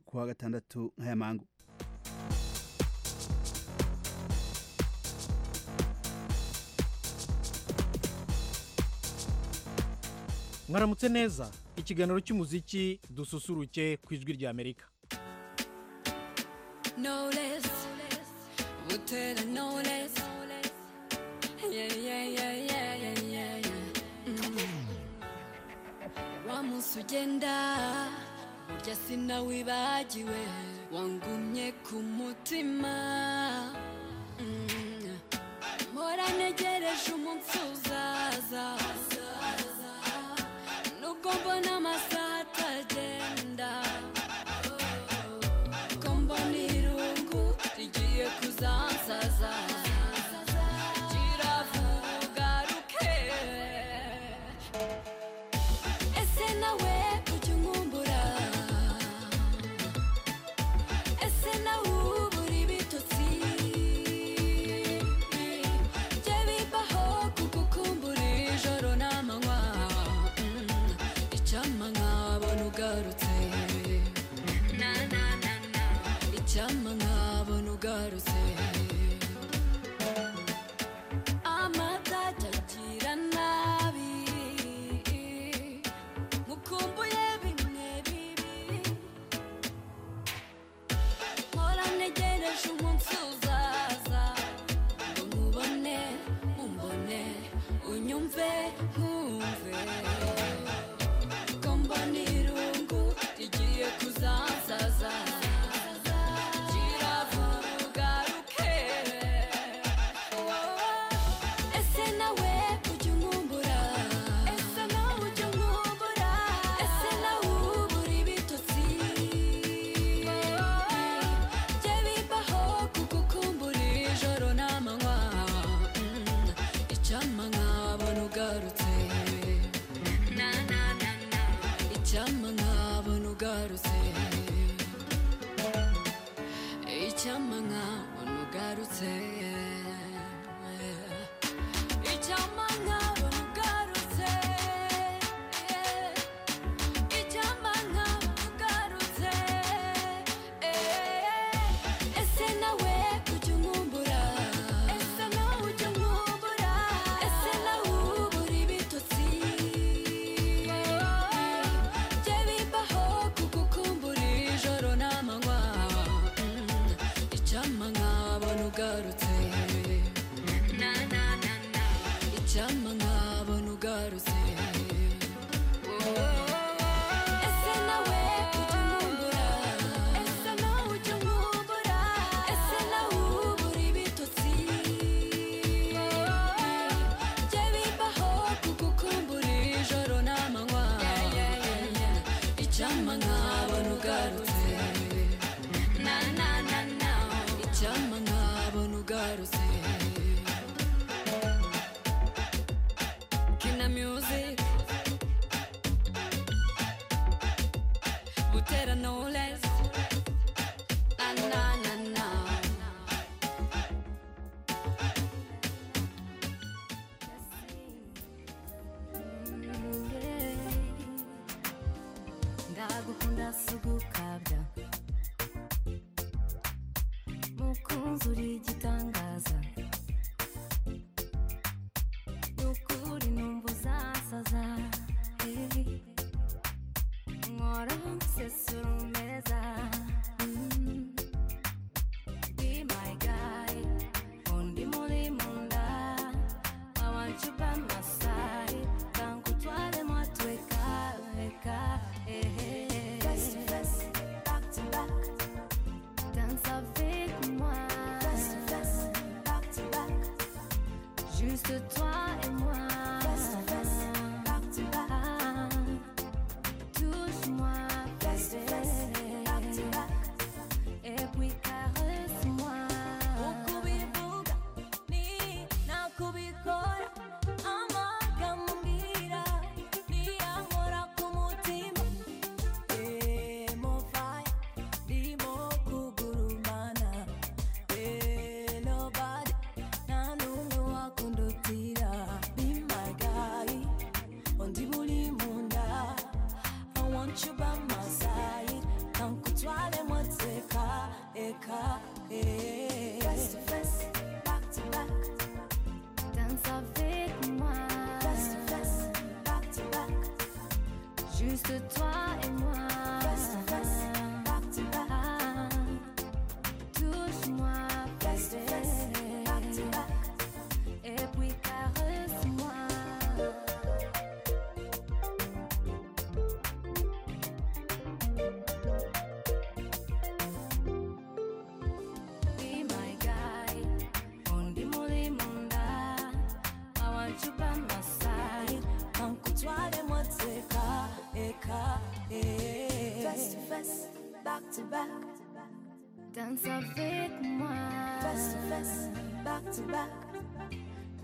kuwa gatandatu nk'ayamangu mwaramutse neza ikiganiro cy'umuziki dususuruke ku ijwi rya amerika No less. Would tell her no less. Yeah, yeah, yeah, yeah, yeah, yeah, yeah. Mm. Wa munsi ugenda burya sinawibagiwe wangumye ku mutima Mm. mpora ntegereje umunsi uzaza nubwo mbona amasaha atagenda kombona irungu rigiye kuzansaza kiravuga ruke ese nawe ujya unkumbura ese nawe ubura ibitotsi jye bibaho kugukumbura ijoro n'amanywa Mm, icyampa nkabona ugarutse na na na na icyampa nkabona ugarutse amatatakira nabi mukumbuye bimwe bibi mpora ntegereje umunsi uzaza ngo nkubone umbone unyumve nkumve kombona irungu rigiye kuzansaza kiravuga ruke ese nawe ujya unkumbura ese nawe ujya unkumbura ese nawe ubura ibitotsi jye bibaho kugukumbura ijoro n'amanywa Mm, icyampa nkabona ugarutse na na na na icyampa nkabona ugarutse icyampa nkabona ugarutse icyampa nkabona ugarutse icyampa nkabona ugarutse ese nawe ujya unkumbura ese nawe ujya unkumbura ese nawe ubura ibitotsi jye bibaho kugukumbura ijoro n'amanywa Mm, icyampa nkabona ugarutse na na na na icyampa nkabona ugarutse ese nawe ujya unkumbura ese nawe ujya unkumbura ese nawe ubura ibitotsi jye bibaho kugukumbura ijoro n'amanywa icyampa nkabona ugarutse na na na na icyampa nkabona ugarutse kina music Butera no less. Na na na na. ndagukunda sugukabya mukunzi uri igitangaza nukuri numva uzasaza eh. nkora nsesura umeza Mm. Be my guy, undi muri munda I want you by my side Tangu twale mwatweka weka eh, eh, eh. Danse avec moi Juste toi et moi Ah, Touche-moi bébé. Et puis caresse-moi Ukubivuga ni nakubikora amagambo mbwira niyahora ku mutima emofaya ndimo kugurumana enobadi nta n'umwe wakundutira ni magayi undi muri munda I want you by my side Nta nkutwara Africa. eh. Face to face, back to back. Dance avec moi. Face to face, back to back. Juste toi et moi. Face to face, back to back. Touche-moi, face to face, back to back. Et puis caresse-moi. Be my guide, undi muri munda, I want you by my side. Kankutware moteka, eka, eh. Face to face, back to back. Danse avec moi. Face to face, back to back.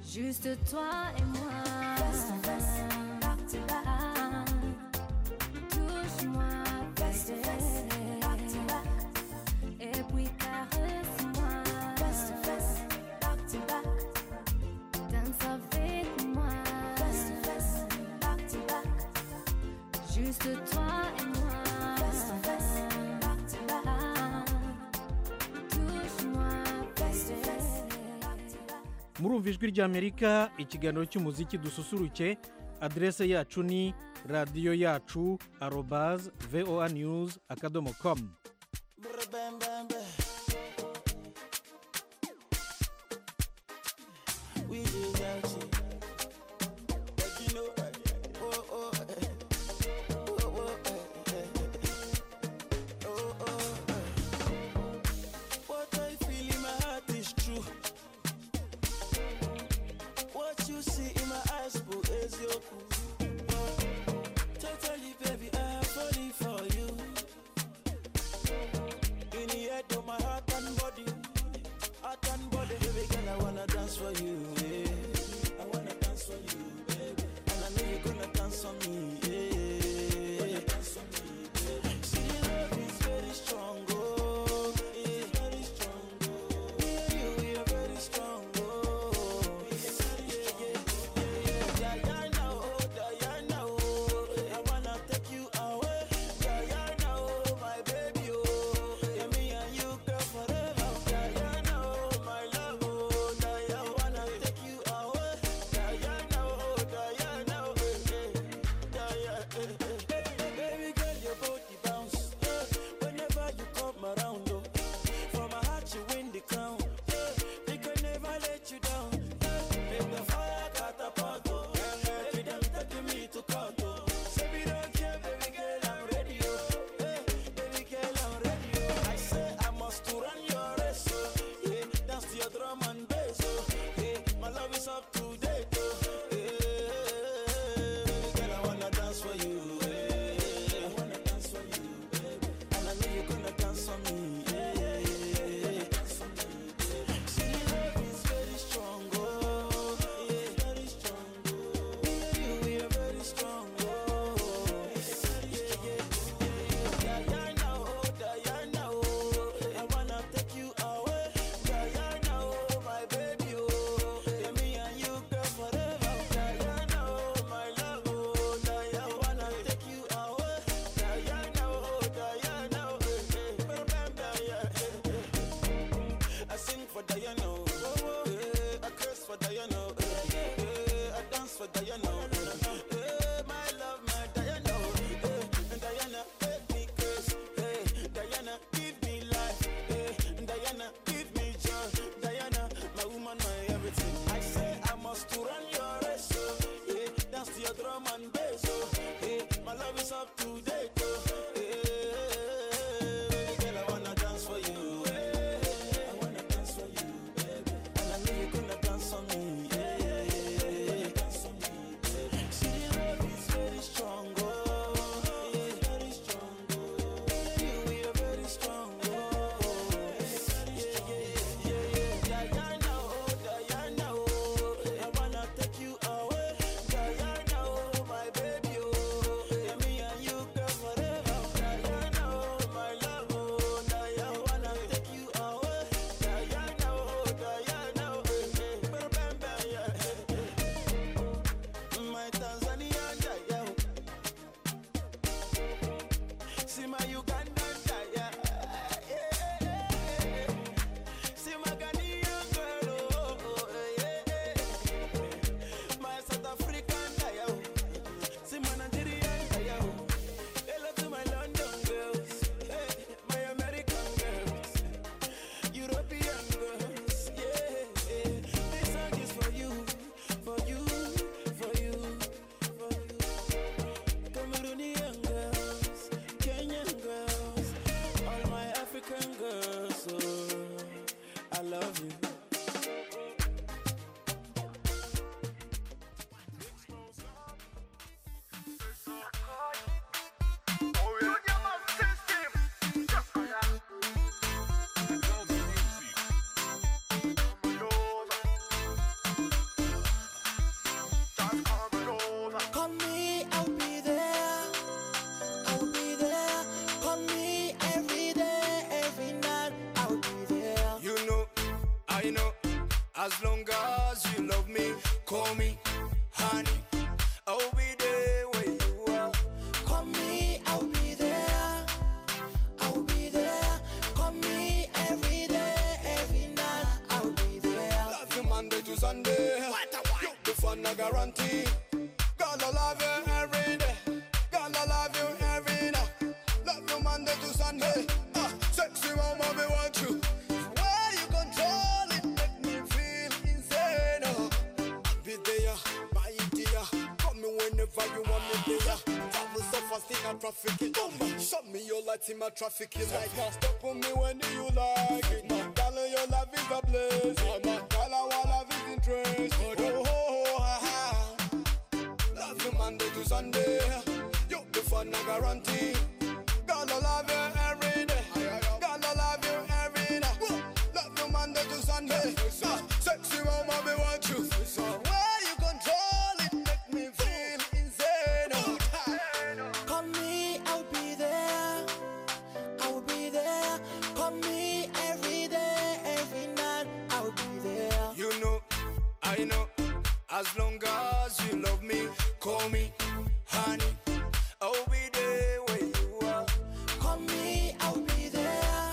Juste toi et moi. Face to face, back to back. Touche-moi, face to face, back to back. Et puis caresse-moi Face to face, back to back Danse avec moi Face to face, back to back Juste toi et moi Face to face, back to back Touche-moi Face to face, back to back murumva ijwi ry'amerika ikiganiro cy'umuziki dususuruke aderese yacu ni radiyo yacu arobaze voa news akadomo komu What I feel in my heart is true. What you see in my eyes, boo, is your cool. Totally, baby, I have fallen for you. As long as you love me, call me honey. I'll be there where you are. Call me, I'll be there. I'll be there. Call me every day, every night. I'll be there. Love you Monday to Sunday. What a what? The fun I guarantee. God, I love you every day. God, I love you every night. Love you Monday to Sunday. Ah, sexy mama, me want you. Where you control it, make me feel insane. Oh, I'll be there, my dear. Call me whenever you want me there. Travel so fast in a traffic jam. Show me your light in my traffic is like. Now step on me when you like it. Now, darling, your love is a blessing. My darling, our love is interesting. Oh, oh, oh, ah, ah. Love you Monday to Sunday. You the fun I guarantee. Girl, I love you every day. Girl, I love you every night. Love you Monday to Sunday. Ah, Sexy mama, me want you. Where you control it, make me feel insane. Oh, Call me, I'll be there. I'll be there. Call me every day, every night. I'll be there. You know, I know. As long as you love me, call me honey. I'll be there where you are. Call me, I'll be there.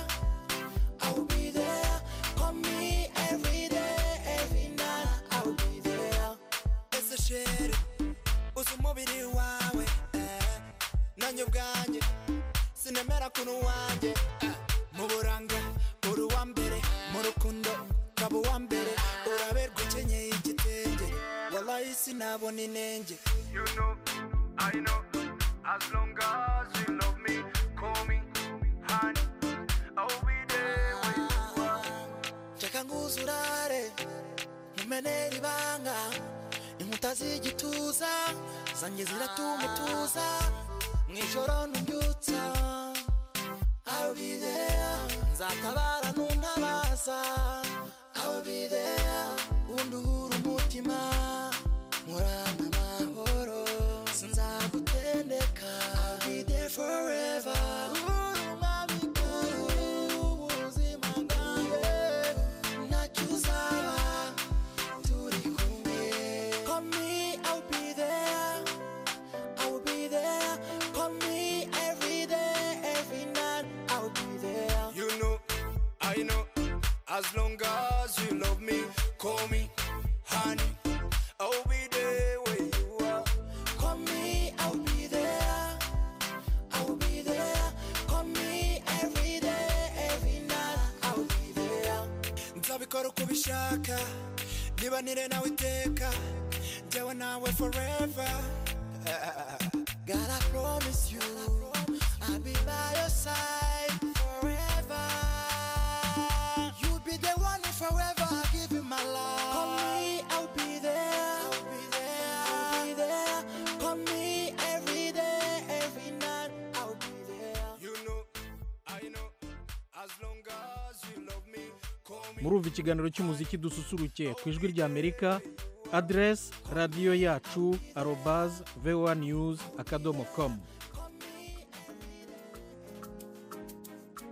I'll be there. Call me every day, every night. I'll be there. It's a shit. Usumubiri wawe. Eh. Nanyo bwanje. sinemera kunu wanjye eh. mu buranga uri uwa mbere mu rukundo ukaba uwa mbere uraberwa ukenyeye igitenge wallahi sinabona inenge you know, I know, as long as you love me, call me honey, I'll be there when you are. Shaka nguzurare mumenera ibanga inkuta z'igituza zanjye ziratumutuza mu ijoro ntubyutsa I'll be there nzatabara nuntabaza I'll be there unduhura umutima nkurana amahoro sinzagutendeka I'll be there forever Uri umwami kuri ubuzima bwanjye ntacyo uzaba turi kumwe Call me, I'll be there I'll be there. Call me every day, every night. I'll be there. You know, I know. As long as you love me, call me honey. I'll be there where you are. Call me, I'll be there. I'll be there. Call me every day, every night. I'll be there. nzabikora uko ubishaka nibanire nawe iteka njyewe nawe forever God, I promise you, I'll be by your side forever. You'll be the one who forever I give you my love. Call me, I'll be there. I'll be there. I'll be there. Call me every day, every night. I'll be there. You know, I know, as long as you love me, call me. murumva ikiganiro cy'umuziki dususuruke ku ijwi rya amerika aderesi radiyo yacu arobazi voa news akadomo komu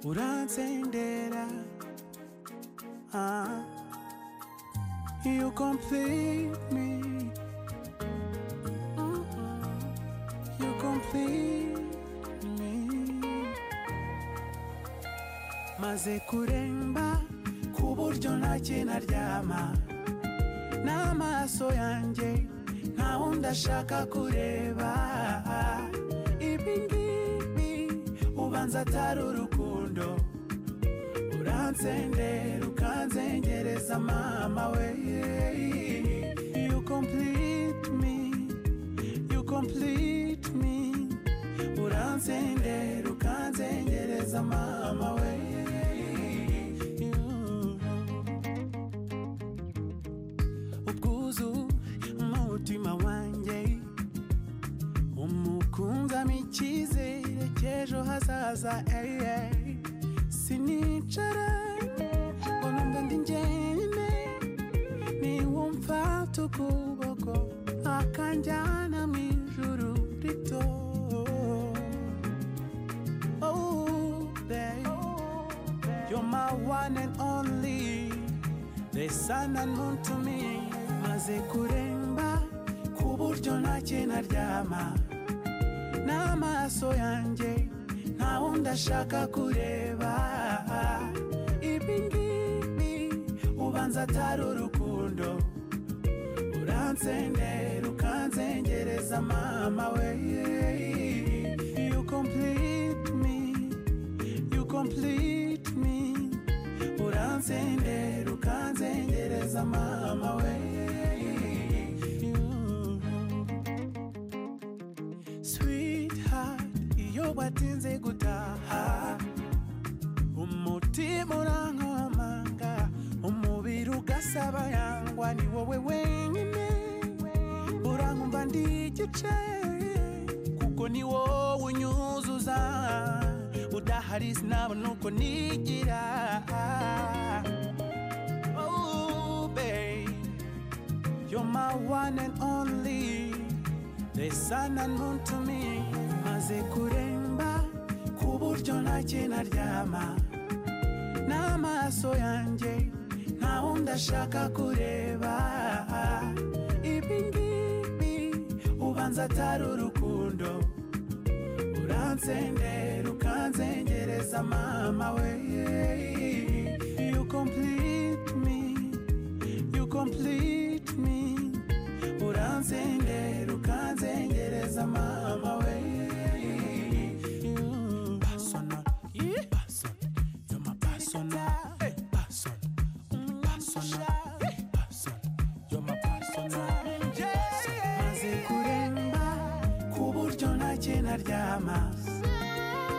uransendera ah. you complete me you complete me maze kuremba ku buryo ntacyo naryama n'amaso yanjye nta wundi ashaka kureba ibi ngibi ubanza atari urukundo uransendera ukanzengereza mama we you complete me you complete me uransendera ukanzengereza mama we ubwuzu umutima wanjye umukunzamo icyizere cy'ejo hazaza ey, ey. sinicara ngo numve ndi njyenyine niwumva tukuboko akanjyana mu ijuru rito Oh, babe, you're my one and only resana ntuntumiye maze kuremba ku buryo ntacyo naryama n'amaso yanjye nta wundi ashaka kureba ibi ngibi ubanza atari urukundo uransendera ukanzengereza mama we you complete me you complete me uransendera ukanzengereza mama we sweetheart iyo watinze gutaha umutima urankomanga umubiri ugasaba yangwa ni wowe wenyine urankumva ndi igice kuko ni wowe unyuzuza udahari sinabona uko nigira Oh, babe, You're my one and only The sun and moon to me Maze kuremba Ku buryo ntacyo naryama N'amaso yanjye Nta wundi ashaka kureba Ibi ngibi Ubanza atari urukundo Uransendera ukanzengereza mama we You complete me You complete me Uranzengera ukanzengereza mama we You personal, yeah, person. You're my personal, hey, person. Mm, personal, hey, person. You're my personal, yeah, yeah. Maze kuremba ku buryo ntacyo naryama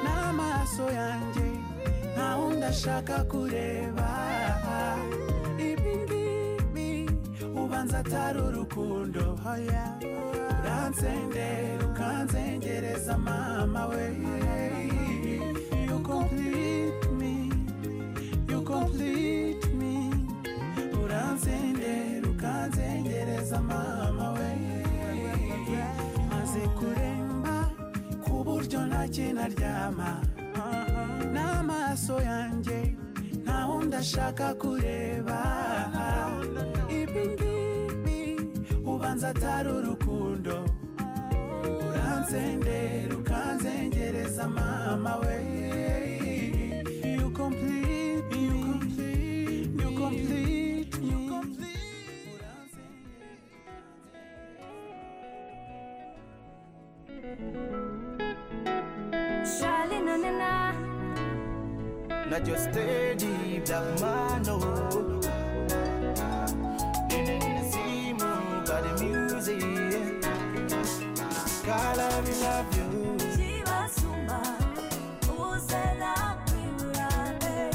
n'amaso yanjye nta wundi ashaka kureba ibi ngibi ubanza atari urukundo hoya uransendera ukanzengereza mama we You complete me, you complete me. Uransendera ukanzengereza mama we maze kuremba ku buryo ntacyo naryama n'amaso yanjye nta wundi ashaka kureba ibi ngibi ubanza atari urukundo uransendera ukanzengereza mama we You complete me. You complete me. Charlie na na na. Not your steady black man, no. Living in the sea, moon, got the music. God, I love you. Kibasumba, uzela kwibura, eh.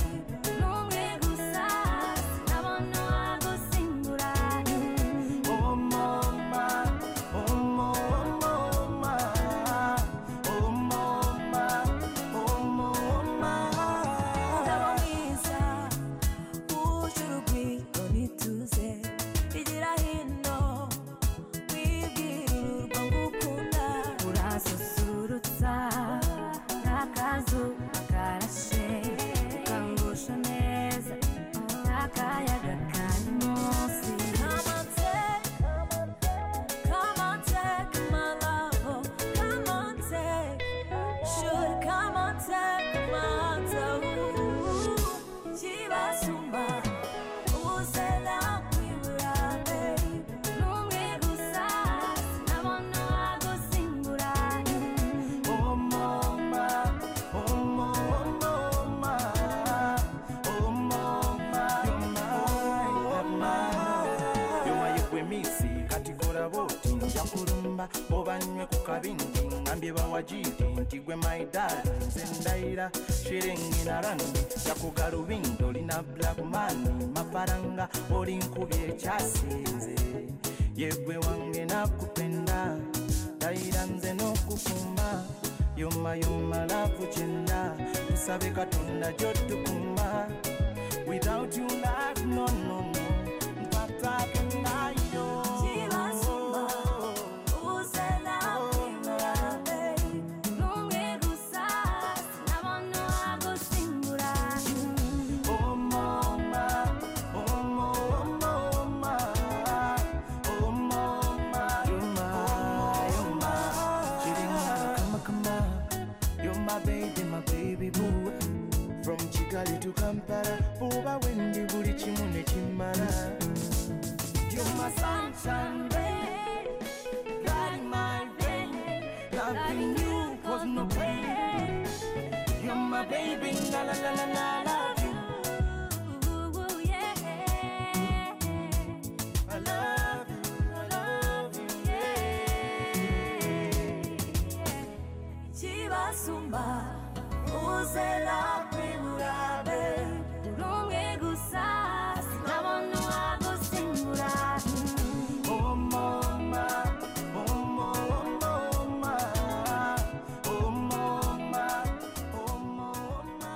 N'umwe gusa, ndabona wagusimbura, eh. Oh, mama. Oh, mama. Oh, mama. Oh, mama. ndaboneza uje urugwiro nituze rigira hino wibwirirwa ngukunda urasusurutsa nk'akazuba karashe ukangusha neza n'akayaga kari munsi kamanze kamanze kamalabo kamanze shuri kamanze kamanze kibasumba uzela kwibura n'umwe gusa sinabona wagusimbura Oh mama, oh mama, oh mama, you're mine, you're mine. kwemisi kati kola boti nja kulumba oba nywe ku kabindi ngambye bawajidi nti gwe my darling nze ndayira shirengina randi njakuga lubindo lina black man mafaranga oli nkubye ekyasinze yegwe wange nakupenda ndayira nze n'okukuma yoma yoma lavu kyenda tusabe katonda gyotukuma without you life no no no mpatakenayo kibasumba uzela kwibura n'umwe gusa sinabona wagusimbura Oh mama, oh mama, from kigali to kampala kuba wendi buli kimu nekimala You're my sunshine, rain, guide my rain. Loving you was no pain. You're my baby, la la la la la, love you, Ooh, yeah. I love you, I love you. Chibasumba, uzela primurabe. Rumwe gusa, sinabonu agusimura. Oh mama, oh mo- oh mama, oh mama, oh mama.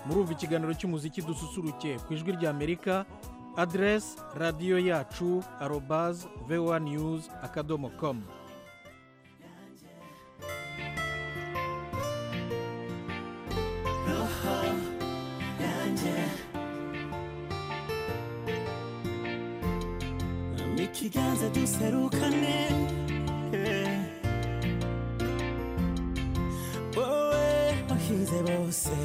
murumva ikiganiro cy'umuziki dususuruke ku ijwi rya amerika aderesi radiyo yacu arobazi voa news akadomo komu ikiganza duserukane eh. wowe wahize bose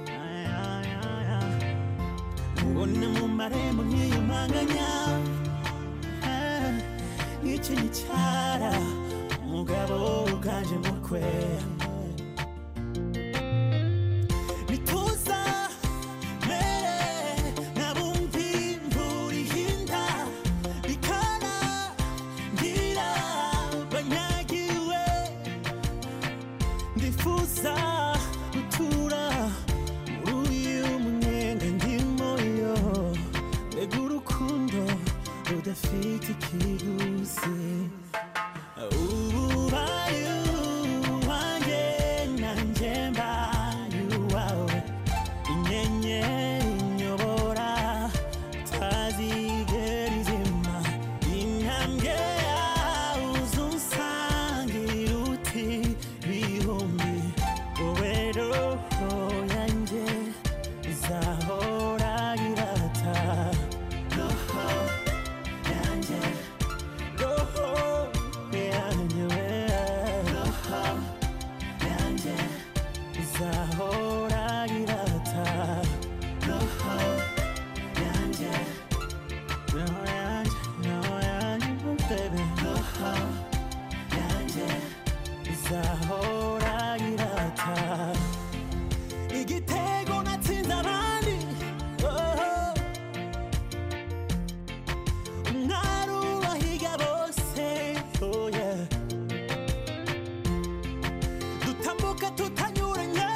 Ay, ay, ay, ay. mbona mu marembo nkiyumanganya Eh, iki ni cyara umugabo uganje mukwe bituza mere nabumvi mpurihinda bikara ngira banyagiwe ndifuza gutura muri uyu mwenge ndimo yo mbega urukundo rudafite ikiguzi ubaye uwanjye nanjye mbaye uwawe inyenyeri inyobora utazigera izima intambwe yawe uzunsangira uti bihumbi wowe roho yanjye izahora irata roho yanjye roho yanjye roho yanjye izahora irata roho yanjye roho yanjye roho yanjye oh baby roho yanjye izahora irata igitego natsinze abandi oh. umwari ubahiga bose oh yeah dutambuka tutanyuranye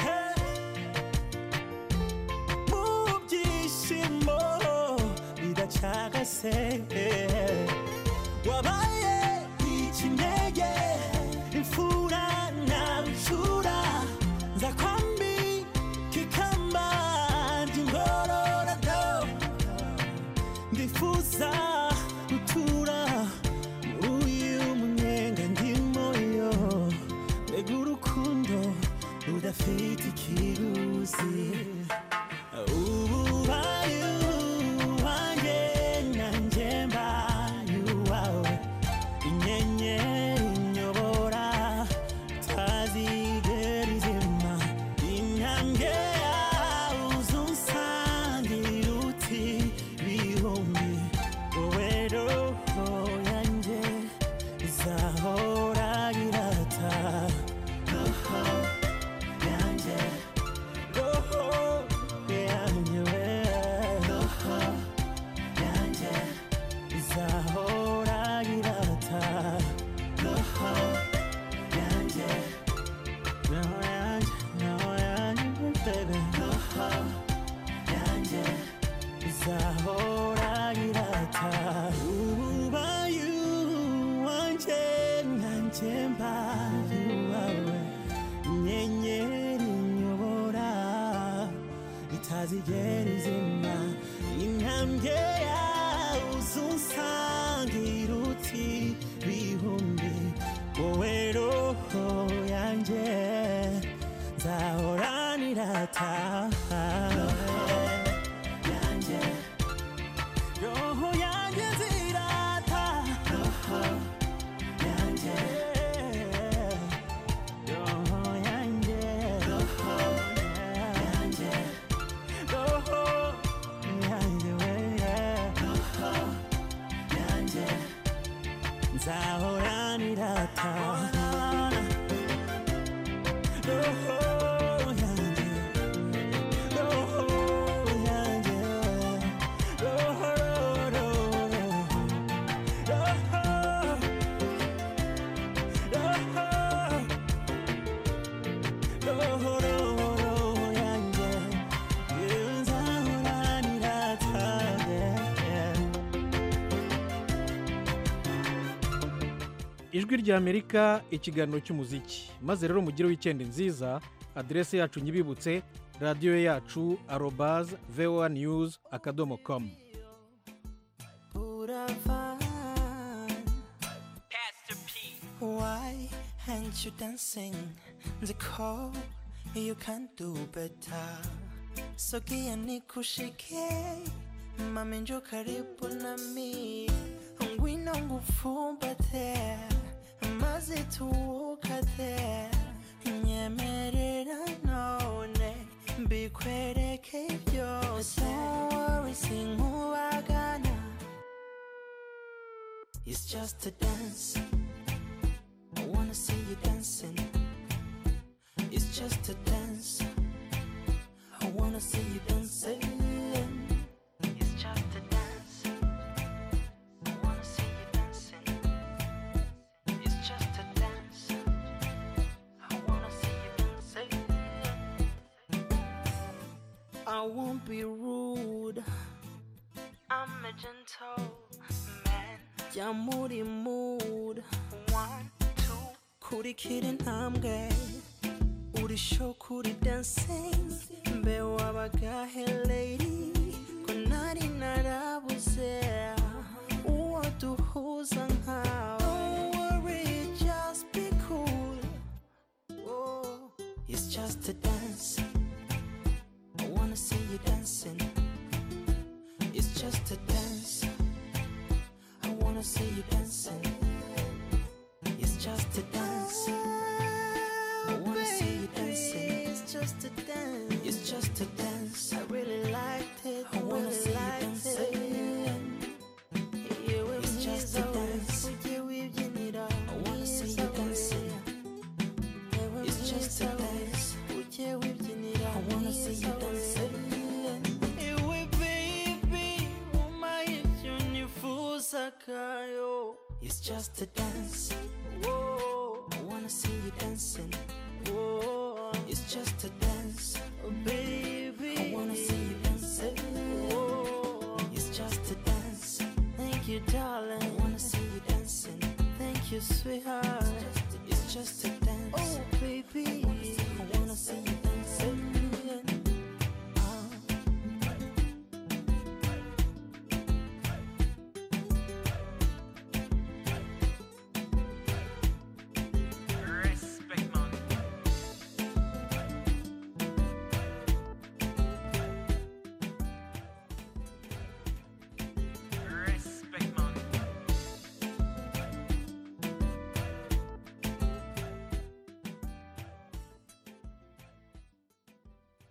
eh. mu byishimo bidacagase eh. wabaye ikinege imfura na nshura nzakwambi kikamba ngororado ndifuza gutura muri uyu munyenga ndimo yo mbega urukundo rudafite ikiguzi ubaye uwanjye nanjye mbaye uwawe inyenyeri inyobora utazigera izima intambwe yawe uzunsangira uti bihumbi wowe roho yanjye izahora irata roho yanjye roho yanjye we roho yanjye izahora irata roho yanjye roho yanjye roho yanjye baby roho yanjye izahora irata ubaye uwanjye nanjye mbaye uwawe inyenyeri inyobora itazigera izima intambwe yawe uzunsangira uti bihumbi wowe roho yanjye nzahoranira taha roho yanjye nzirata roho yanjye roho yanjye roho ijwi ry'amerika ikiganiro cy'umuziki maze rero mugire wikendi nziza aderese yacu nyibibutse radiyo yacu arobaze voa news akadomo komu Boulevard. Why aren't you dancing? The call you can do better. Sogea nikushike, mami njoo karibu nami, wino ngufumbate, maze tuwukate, nyemerera none bikwereke byose. Don't worry, sinkubagana. It's just a dance. I wanna see you dancing. It's just a dance. I wanna see you dancing. It's just a dance. I wanna see you dancing. It's just a dance. I wanna see you dancing. I won't be rude. I'm a gentleman. Yeah, moody mood. One, two. Kuri kidding, I'm gay. Uri show, kuri dancing. Be wabaga, hey lady. Kunari narabuze. Uwo duhuza nkawe. Don't worry, just be cool. Oh, it's just a dance. I wanna see you dancing. It's just a dance. I wanna see you dancing. It's just a dance. I wanna see you dancing. It's just a dance. It's just a dance. I really liked it. I wanna see you dancing. It's just a dance. I wanna see you dancing. It's just a dance. I wanna see you dancing. Ewe baby, uma yetu nifusaka yo. It's just a dance. Whoa. I wanna see you dancing. Whoa. It's just a dance.